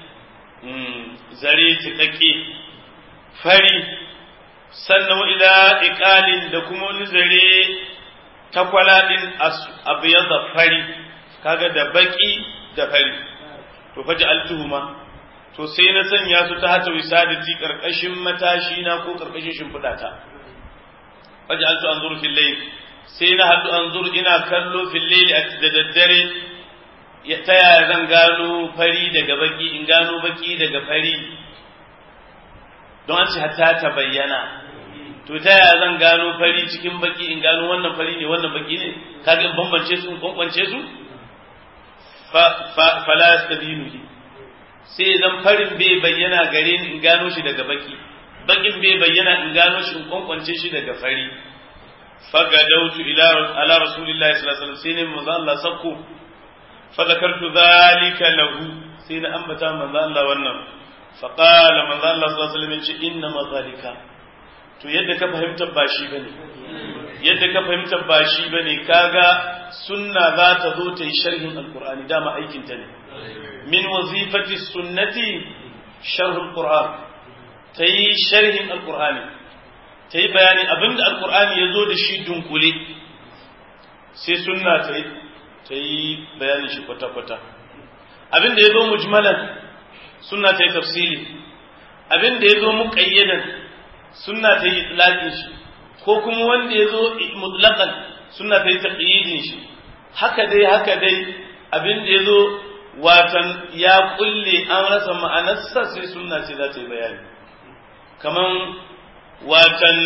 zare tikake fari sannan wa ila iqalin da kuma wani zare takwala din abyada fari kaga da baki da fari to faji altuhuma to sai na sanya su ta hata wisadati karkashin matashi na ko karkashin shimfiɗa ta waje an su anzuru fil layl sai na hadu anzuru ina kallo fil layl da daddare ya ta yaya zan gano fari daga baki in gano baki daga fari don an ce hatta ta bayyana to ta yaya zan gano fari cikin baki in gano wannan fari ne wannan baki ne kaga in bambance su in kwankwance su fa fala yastabinu li sai zan farin bai bayyana gare ni in gano shi daga baki bakin bai bayyana in gano shi in kwankwance shi daga fari fagadautu ila ala rasulillahi sallallahu alaihi wasallam sai ne manzo Allah sakko fa zakartu zalika lahu sai na ambata manzo Allah wannan fa qala manzo Allah sallallahu alaihi wasallam inna ma zalika to yadda ka fahimta ba shi bane yadda ka fahimta ba shi bane kaga sunna za ta zo ta yi sharhin alqur'ani dama aikin ta ne من وظيفة السنة شرح القرآن تي شرح القرآن تي بيان أبن القرآن يزود شي دنكولي سي سنة تي تي بيان شي قطة قطة أبن ده يزو مجملا سنة تي تفصيلي أبن ده يزو مقيدا سنة تي إطلاقين شي ko kuma wanda ya zo mutlaqan sunna ta yi taqyidin shi haka dai haka dai abin da ya zo watan ya kulle an rasa ma'anarsa sai sunna ce za ta yi bayani kaman watan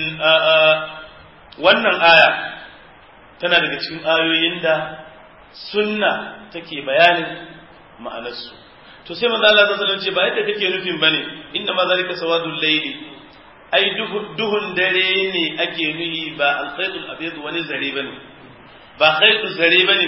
wannan aya tana daga cikin ayoyin da sunna take bayanin ma'anarsu to sai manzo Allah sallallahu alaihi ce ba yadda kake nufin bane inna ma zalika sawadul layli ai duhun dare ne ake nuhi ba al-khaytul abyad wani zare bane ba khaytul zare bane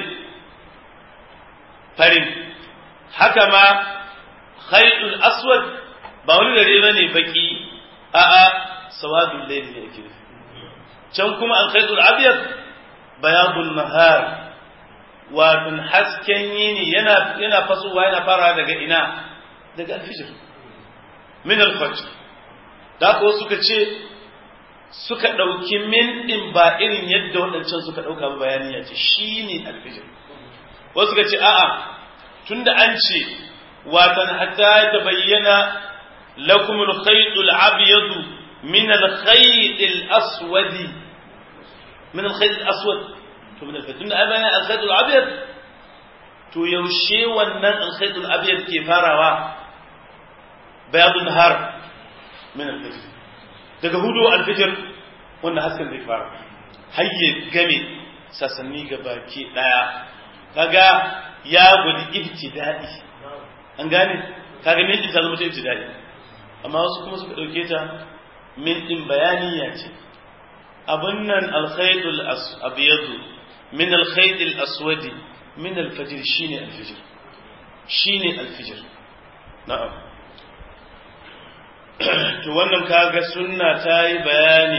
farin haka ma khaytul aswad ba wani gare bane baki a'a sawadul layl ne yake can kuma al khaytul abyad bayadun nahar watan hasken yini yana yana fasowa yana fara daga ina daga alfijir min alfajr da ko suka ce suka ɗauki min ɗin ba irin yadda waɗancan suka ɗauka ba bayani ya ce shi ne alfijir wasu suka ce a'a tunda an ce watan hatta ya bayyana lakum al-khayt al-abyad min al-khayt al-aswad min al-khayt al-aswad to min al-khayt tunda abana al-khayt al-abyad to yaushe wannan al-khayt al-abyad ke farawa bayadun nahar min al-fajr daga hudu al-fajr wannan hasken zai fara hayye game sasanni ga baki daya kaga ya gudu ibtida'i an gane kaga min din ta zama ta ibtida'i amma wasu kuma suka dauke ta min din bayaniya ce abun nan al-khaytul abyad min al-khayt al-aswad min al-fajr shine al-fajr shine al-fajr na'am to wannan kaga sunna ta yi bayani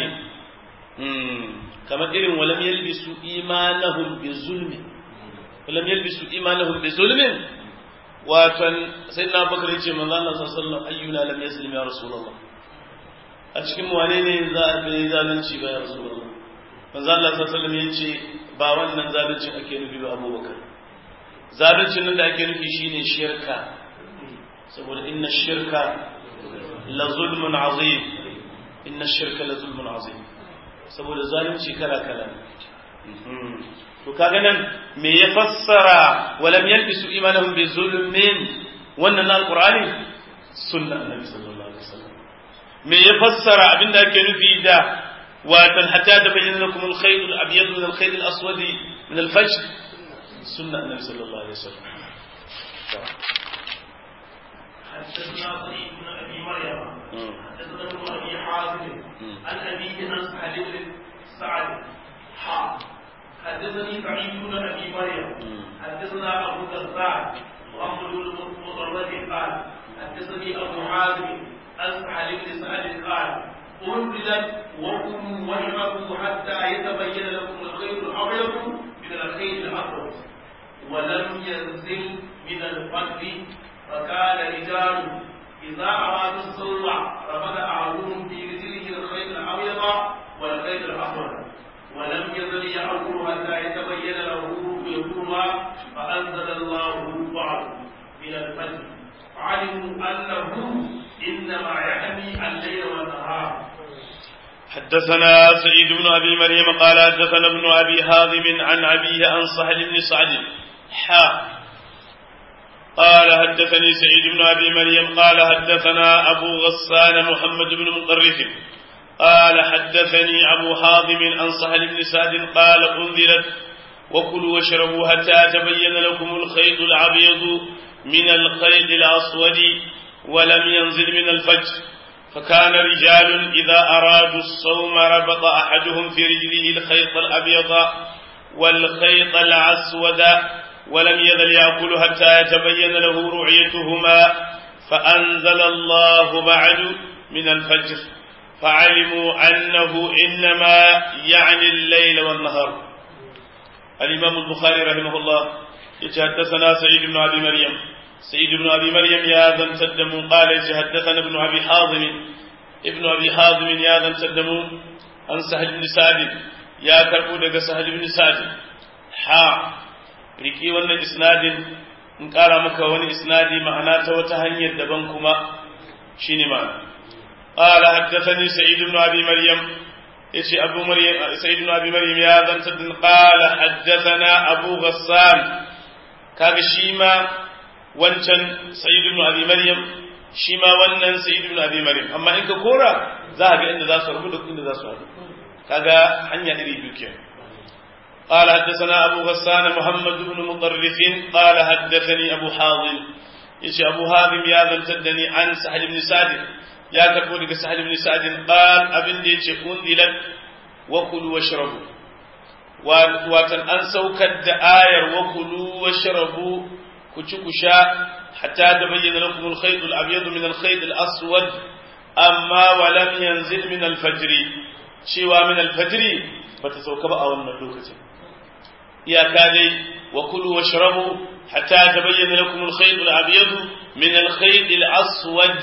kamar irin walam yalbisu imanahum bi zulmi walam yalbisu imanahum bi zulmin watan sai na bakar yace manzo Allah sallallahu alaihi wasallam ayyuna lam yaslim ya rasulullah a cikin wane ne za a bi zalunci ba ya rasulullah manzo Allah sallallahu alaihi wasallam yace ba wannan zaluncin ake nufi ba Abubakar zaluncin nan da ake nufi shine shirka saboda inna shirka la zulmun azim inna shirka la zulmun azim saboda zalunci kala kala to kaga nan me ya fassara walam yalbisu imanahum bi zulmin wannan alqur'ani sunna annabi sallallahu alaihi wasallam me ya fassara abinda ake nufi da watan hatta da bayyana lakum al-khayt al-abyad min al-khayt al-aswad min al-fajr sunna annabi sallallahu alaihi wasallam حدثنا سعيد بن ابي مريم حدثنا ابن ابي حازم عن ابيه عن سعد بن سعد حا حدثني سعيد بن ابي مريم حدثنا ابو الدرداء محمد بن مطرد قال حدثني ابو حازم عن سعد بن سعد قال انزلت وكلوا واشربوا حتى يتبين لكم الخير الابيض من الخير الاسود ولم ينزل من الفجر فكان رجال إذا أرادوا الصلع رفض أحدهم في رجله الخيط الأبيض والخيط الأسود ولم يزل يأكل حتى يتبين له رؤيتهما فأنزل الله بعض من الفجر فعلموا أنه إنما يحمي الليل والنهار حدثنا سعيد بن أبي مريم قال حدثنا ابن أبي هاضم عن أبيه عن سهل بن سعد حا قال حدثني سعيد بن أبي مريم قال حدثنا أبو غسان محمد بن مطرف قال حدثني أبو حاضم عن سهل بن سعد قال أنذرت وكلوا واشربوا حتى تبين لكم الخيط الأبيض من الخيط الأسود ولم ينزل من الفجر فكان رجال إذا أرادوا الصوم ربط أحدهم في رجله الخيط الأبيض والخيط الأسود ولم يزل يأكل حتى يتبين له رعيتهما فأنزل الله بعد من الفجر فعلموا أنه إنما يعني الليل والنهار الإمام البخاري رحمه الله يتحدثنا سعيد بن أبي مريم سعيد بن أبي مريم يا ذا تدم قال يتحدثنا ابن أبي حازم ابن أبي حازم يا ذا تدم عن سهل بن سعد يا كربو سهل بن سعد حا riki wannan isnadin in ƙara maka wani isnadi ma'ana ta wata hanyar daban kuma shine ma'ana qala haddathani sa'id ibn abi maryam yace abu maryam sa'id ibn abi maryam ya zanta din qala haddathana abu ghassan kaga shi ma wancan sa'id ibn abi maryam shi ma wannan sa'id ibn abi maryam amma in ka kora za ka ga inda za su rubuta inda za su haɗu kaga hanya iri biyu kenan قال حدثنا أبو غسان محمد بن مطرف قال حدثني أبو حاضر إيش أبو هاضم يا ذا تدني عن سهل بن سعد يا كربونك سهل بن سعد قال أبن ديش أنزلت وكلوا واشربوا واتن أن سوكد آية وكلوا واشربوا كشكشا حتى تبين لكم الخيط الأبيض من الخيط الأسود أما ولم ينزل من الفجر شوى من الفجر بتسوك بقى والمدوكة iyaka dai wa kulu washrabu hatta tabayyana lakum al-khayt al-abyad min al-khayt al-aswad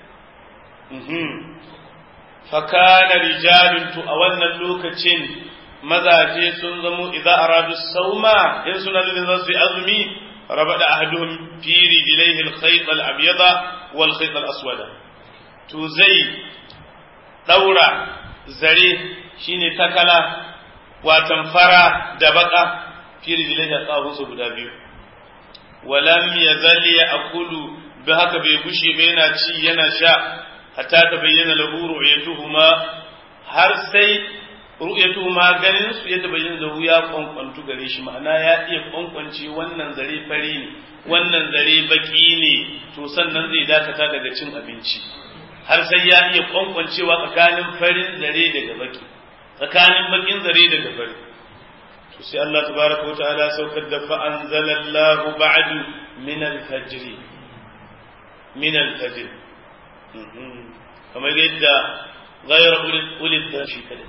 fakana rijalun tu a wannan lokacin mazaje sun zamo idza aradu sauma in suna da za su yi azumi rabada ahaduhum fi rijlaihi al-khayt al-abyada wal khayt al-aswada to zai daura zare shine takala watan fara da baka fi rijlaihi a guda biyu walam yazal ya'kulu bi haka bai gushe ba yana ci yana sha hatta ta bayyana lahu ru'yatuhuma har sai ru'yatuhuma ganin su ya tabayyana lahu ya kwankwantu gare shi ma'ana ya iya kwankwance wannan zare fari ne wannan zare baki ne to sannan zai dakata daga cin abinci har sai ya iya kwankwancewa tsakanin farin zare daga baki tsakanin bakin zare daga fari to sai Allah tabaraka wa ta'ala saukar da fa anzalallahu ba'du min al-fajr min al-fajr kamar yadda gayar ulid da shi kada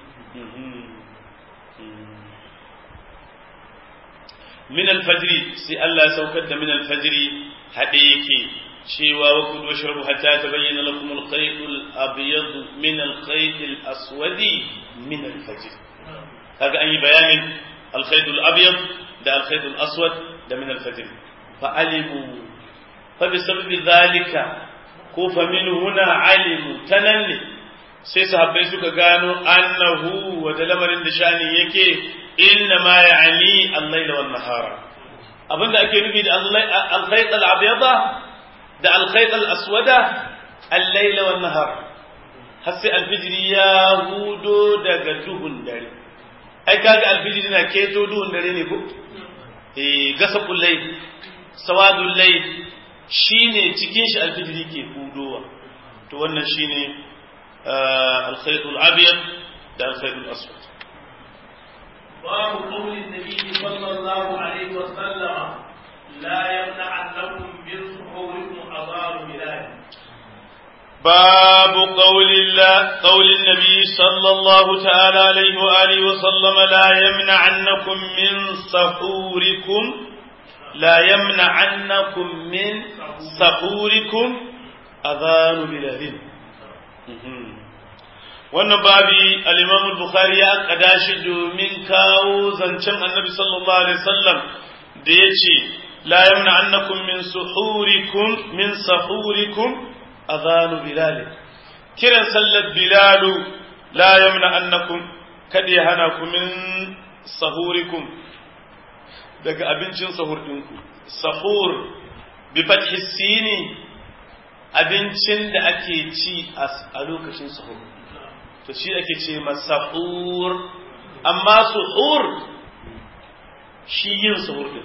min alfajri sai Allah ya saukar da min alfajri haɗe yake cewa wa kudu wa shrabu hatta tabayyana lakum al-khayt al-abyad min al-khayt al-aswad min al-fajr kaga an yi bayanin al-khayt al-abyad da al-khayt al-aswad da min al-fajr fa alimu fa bi sababi dhalika ko famin huna alimu ta nan ne sai sahabbai suka gano annahu wa da lamarin da shani yake inna ma ya'ni al-layla wan nahara abinda ake nufi da al-khayt al-abyada da al-khayt al-aswada al-layla wan nahar har sai al-fijr ya hudo daga duhun dare ai kaga al-fijr na keto duhun dare ne ko eh gasaqul layl sawadul layl shi ne cikin shi alfijiri ke hudowa to wannan shi ne alkhaitul abiyar da alkhaitul aswad باب قول النبي صلى الله عليه وسلم لا يمنعنكم من سحوركم أضار بلاد باب قول الله قول النبي صلى الله تعالى عليه وآله وسلم لا يمنعنكم من سحوركم لا يمنعنكم من سحوركم أذان بلال wannan babi al-Imam al-Bukhari ya kada shi domin kawo zancen Annabi sallallahu alaihi wasallam da yace la yamna annakum min suhurikum min sahurikum adhanu bilal kiran sallat bilal la yamna annakum kada ya hana ku min sahurikum daga abincin sahur ɗinku sahur bi fathi sini abincin da ake ci a lokacin sahur to shi ake ce masahur amma suhur shi yin sahur din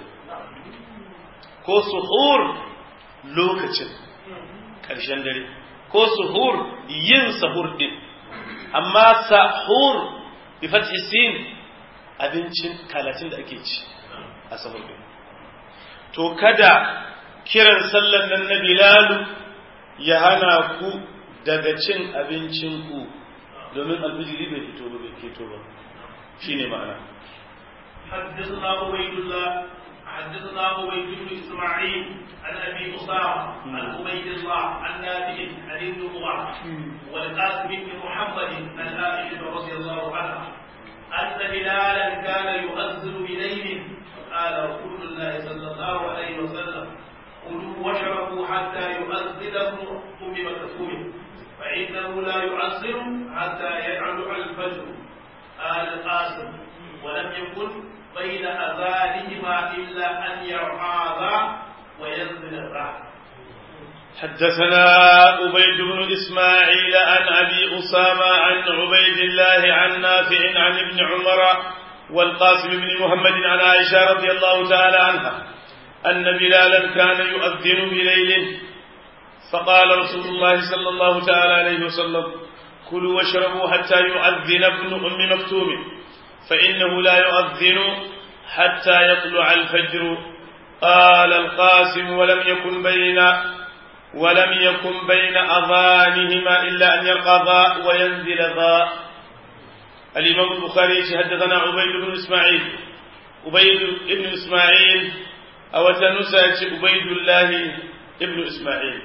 ko suhur lokacin ƙarshen dare ko suhur yin sahur din amma sahur bi fathi sin abincin kalatin da ake ci a sahur din to kada kiran sallan nan na bilalu ya hana ku daga cin abincin ku domin alfijiri bai fito ba bai fito ba shine ma'ana حدثنا عبيد الله حدثنا عبيد بن اسماعيل عن ابي اسامه عن عبيد الله عن نافع عن ابن عمر والقاسم بن محمد عن عائشه رضي الله عنها ان بلالا كان يؤذن بليل قال رسول الله صلى الله عليه وسلم كلوا واشربوا حتى يؤذن ابن ام مكتوم فانه لا يؤذن حتى يطلع الفجر قال القاسم ولم يكن بين اذانهما الا ان يرعاذا وينزل الرعد حدثنا عبيد بن إسماعيل عن أبي أسامة عن عبيد الله عن نافع عن ابن عمر والقاسم بن محمد عن عائشة رضي الله تعالى عنها أن بلالا كان يؤذن بليل فقال رسول الله صلى الله تعالى عليه وسلم كلوا واشربوا حتى يؤذن ابن أم مكتوم فإنه لا يؤذن حتى يطلع الفجر قال القاسم ولم يكن بين ولم يكن بين أذانهما إلا أن يرقى ذا وينزل ذا الإمام البخاري حدثنا عبيد بن إسماعيل ubayd ibn isma'il a wata nusa ya ce ubaydullah ibn isma'il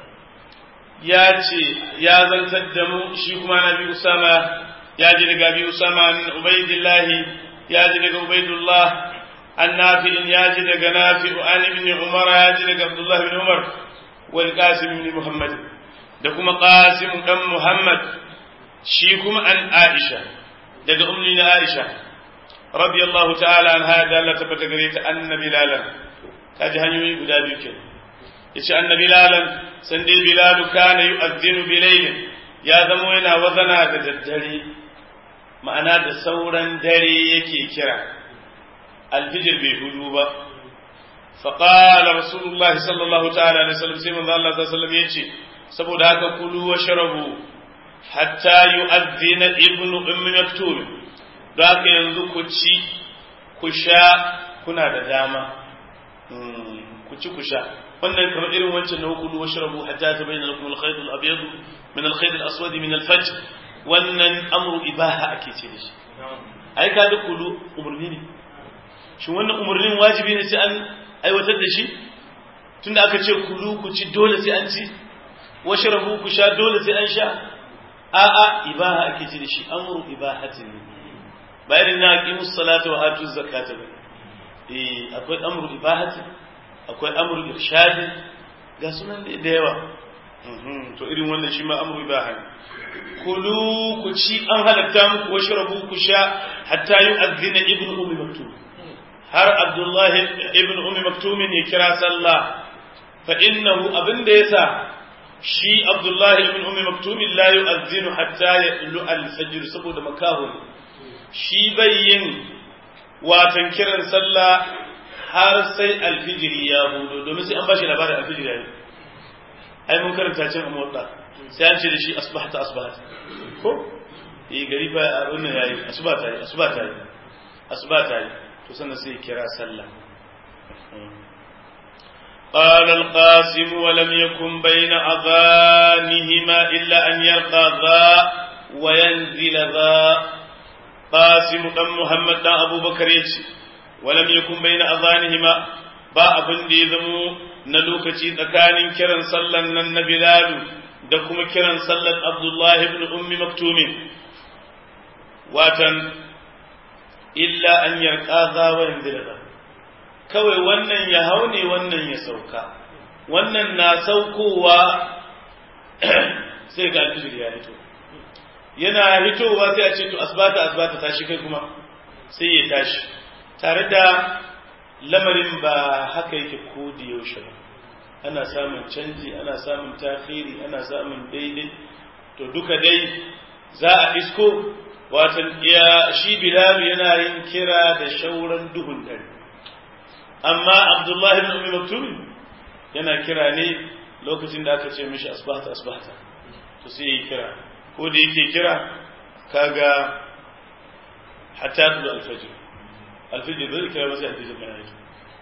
ya ce ya zantar da mu shi kuma nabi usama ya ji daga bi usama ubaydullah ya ji daga ubaydullah an nafi'in ya ji daga nafi'u an ibn umar ya ji daga abdullah ibn umar wal qasim ibn muhammad da kuma qasim dan muhammad shi kuma an aisha daga ummi na aisha radiyallahu ta'ala an hada Allah tabbata gare ta anna bilalan kaji hanyoyi guda biyu ke yace anna bilalan san dai bilalu kana yu'adhdhinu bilaylin ya zamo yana wazana da daddare ma'ana da sauran dare yake kira alfijir bai hudu ba فقال رسول الله صلى الله تعالى عليه وسلم سيما الله صلى الله عليه وسلم يجي saboda haka kulu wa sharabu hatta yu'adhdhina ibnu ummi maktum da haka yanzu ku ci ku sha kuna da dama ku ci ku sha wannan kamar irin wancan na kulu wa sharabu hatta tabayyana lakum al-khayt al-abyad min al-khayt al-aswad min al-fajr wannan amru ibaha ake ce da shi ai ka da kulu umurni ne shin wannan umurnin wajibi ne sai an aiwatar da shi tunda aka ce kulu ku ci dole sai an ci washrabu ku sha dole sai an sha a'a ibaha ake ce da shi amru ibahatin ba irin na aqimu salata wa atu zakata ba eh akwai amru ibahatin akwai amru irshad ga sunan da yawa to irin wannan shi ma amru ibaha kulu ku ci an halatta muku washrabu ku sha hatta yu'adhdhina ibnu ummi maktum har abdullahi ibn ummi maktumin ya kira sallah fa innahu abin da yasa shi abdullahi ibn ummi maktumin la yu'adhdhinu hatta yaqulu al-fajr saboda makahu shi bayyin watan kiran sallah har sai alfijiri ya hudo domin sai an bashi labarin alfijiri yayi ai mun karanta cin amurda sai an ce da shi asbahta asbahta ko eh gari fa abin nan yayi asbahta yayi asbahta yayi asbahta yayi to sannan sai kira sallah قال القاسم ولم يكن بين أذانهما إلا أن يلقى ذا وينزل ذا قاسم دم محمد دم أبو بكر ولم يكن بين أذانهما ba abin da ya zamo na lokaci tsakanin kiran sallan nan na Bilalu da kuma kiran sallan Abdullahi ibn Ummi Maktumin watan illa an yarka za wa yanzila kawai wannan ya hau ne wannan ya sauka wannan na saukowa sai ga alfijir ya hito yana hitowa sai a ce to asbata asbata tashi kai kuma sai ya tashi tare da lamarin ba haka yake ko da yaushe ba ana samun canji ana samun takhiri ana samun daidai to duka dai za a isko watan ya shi bilal yana yin kira da shauran duhun dare amma abdullahi ibn ummi maktum yana kira ne lokacin da aka ce mishi asbahta asbahta to sai yi kira ko da yake kira kaga hatta tulu alfajr alfajr zai kira ba sai alfajr mai yake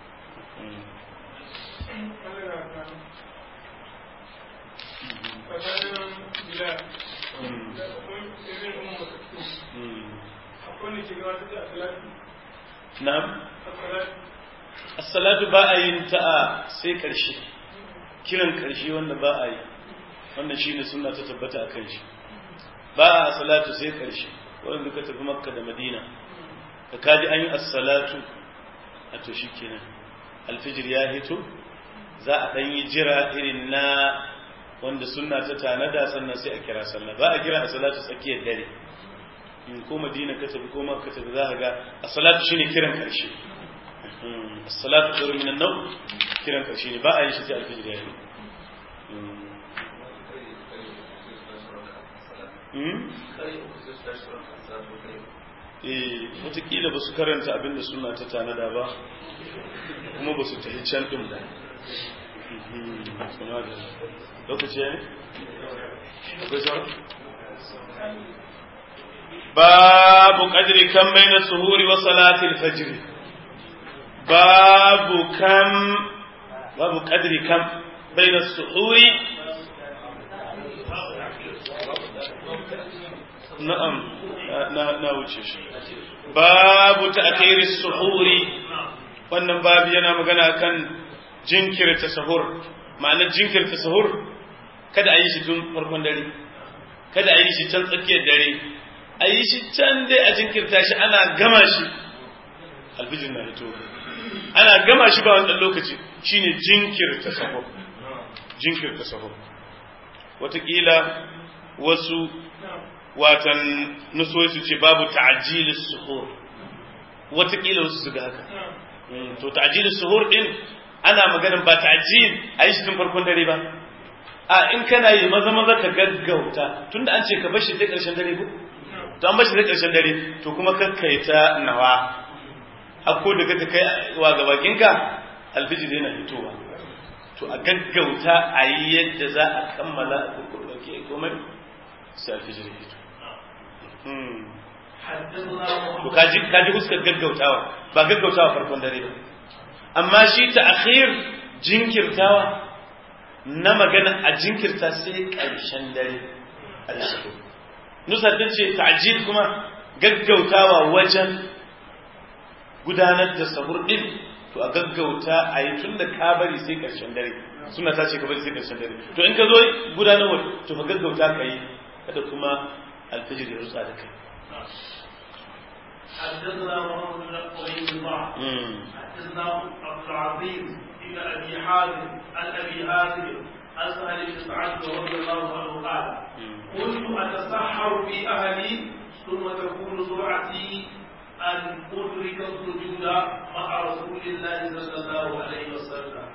Na'am. As-salatu ba a yin ta a sai ƙarshe. Kiran ƙarshe wanda ba a yi. Wannan shine sunna ta tabbata a kan shi. Ba a salatu sai ƙarshe. Wanda duka tafi Makka da Madina. Ka kaji an yi as-salatu a to shikenan. Alfijir ya hito za a ɗan yi jira irin na wanda sunna ta tanada sannan sai a kira sallah ba a kira a salatu tsakiyar dare in ko madina ka tafi ko ma ka tafi za ka ga a salatu shine kiran karshe as-salatu khairu min an-nawm kiran karshe ne ba a yi shi sai alfijir ya yi eh wataƙila ba su karanta abinda suna ta tanada ba kuma ba su tafi can ɗin ba lokaci ya ne? akwai sauran? babu ƙadiri kan mai na suhuri wa salatil fajiri babu kan babu ƙadiri kan bai na suhuri na'am na wuce shi babu ta'khiri suhuri wannan babu yana magana kan jinkirta sahur ma'anar jinkirta sahur kada a yi shi tun farkon dare kada a yi shi can tsakiyar dare a yi shi can dai a jinkirta shi ana gama shi alfijin na hito ana gama shi ba wannan lokaci shine jinkirta sahur jinkirta sahur wataƙila wasu watan nusoyi su ce babu ta'ajilis suhur wataƙila wasu su ga haka to ta'ajilis suhur din ana maganin ba ta'ajil a yi shi tun farkon dare ba a in kana yi maza maza ka gaggauta tunda an ce ka bar shi da ƙarshen dare ko to an bar shi da ƙarshen dare to kuma kakkaita nawa hakko da ka kai wa gabakinka alfijir yana fitowa to a gaggauta a yi yadda za a kammala a kurkurɓake komai sai alfijir ya fito to kaji kaji huskar gaggautawa ba gaggautawa farkon dare ba amma shi ta akhir jinkirtawa na magana a jinkirta sai ƙarshen dare al-sahur nusa ta ce ta'jil kuma gaggautawa wajen gudanar da sahur din to a gaggauta a yi tun da ka bari sai ƙarshen dare suna ta ce ka bari sai ƙarshen dare to in ka zo gudanarwa to ka gaggauta ka yi kada kuma alfijir ya rutsa da kai حدثنا محمد بن عبيد الله حدثنا عبد العزيز بن ابي حازم عن ابي حازم عن سهل بن سعد رضي الله عنه قال كنت اتسحر في اهلي ثم تكون سرعتي ان ادرك السجود مع رسول الله صلى الله عليه وسلم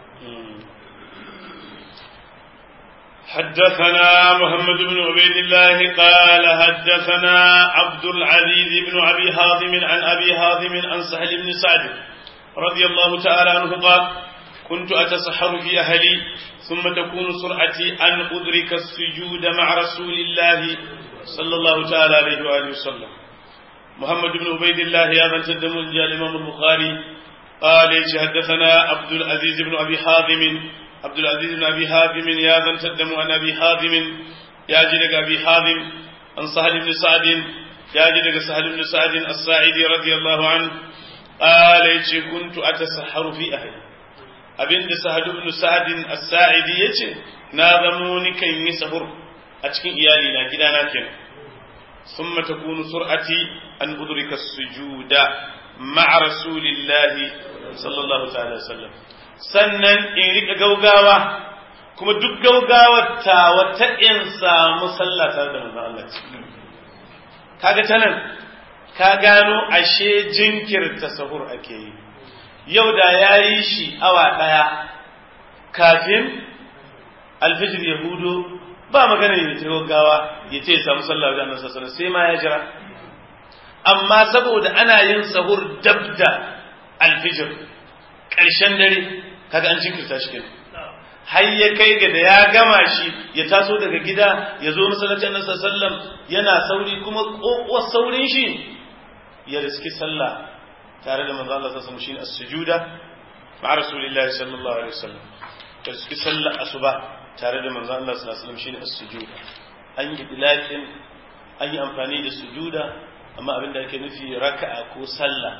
حدثنا محمد بن عبيد الله قال حدثنا عبد العزيز بن أبي هاضم عن أبي هاضم عن سهل بن سعد رضي الله تعالى عنه قال كنت أتسحر في أهلي ثم تكون سرعتي أن أدرك السجود مع رسول الله صلى الله تعالى عليه وآله وسلم محمد بن عبيد الله يا من تدم الإمام البخاري قال حدثنا عبد العزيز بن أبي حاضم عبد العزيز بن أبي حازم يا ذا تدم عن أبي حازم يا جدك أبي حازم عن سهل بن سعد يا جدك سهل بن سعد الساعدي رضي الله عنه قال كنت أتسحر في أهلي أبن سهل بن سعد الساعدي يجي ناظموني كي يسهر أتكين إيالي لا كده لكن ثم تكون سرعتي أن أدرك السجود مع رسول الله صلى الله تعالى وسلم sannan in rika gaugawa kuma duk gaugawar ta wata in samu sallah tare da manzon Allah kaga ta nan ka gano ashe jinkirta sahur ake yi yau da ya yi shi awa ɗaya kafin alfijir ya hudo ba magana ya ta gaggawa ya ce ya samu sallah wajen annabi sallallahu sai ma ya jira amma saboda ana yin sahur dabda alfijir ƙarshen dare kaga an jinkirta shi kenan har ya kai ga da ya gama shi ya taso daga gida ya zo masallacin annabi sallallahu yana sauri kuma kokowar saurin shi ya riski sallah tare da manzo Allah sallallahu alaihi wasallam shine as-sujuda ma'a rasulillahi sallallahu alaihi wasallam ya riski sallah asuba tare da manzo Allah sallallahu alaihi wasallam shine as-sujuda an yi dilaqin an yi amfani da sujuda amma abin da ake nufi raka'a ko sallah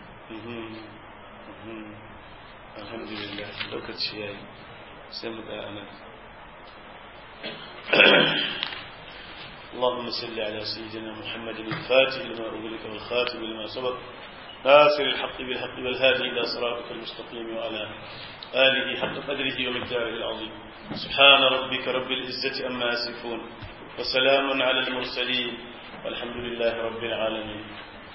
alhamdulillah lokaci ya yi sai mu tsaya nan اللهم صل على سيدنا محمد الفاتح لما أغلق والخاتم لما سبق ناصر الحق بالحق والهادي إلى صراطك المستقيم وعلى آله حق قدره ومقداره العظيم سبحان ربك رب العزة أما يصفون وسلام على المرسلين والحمد لله رب العالمين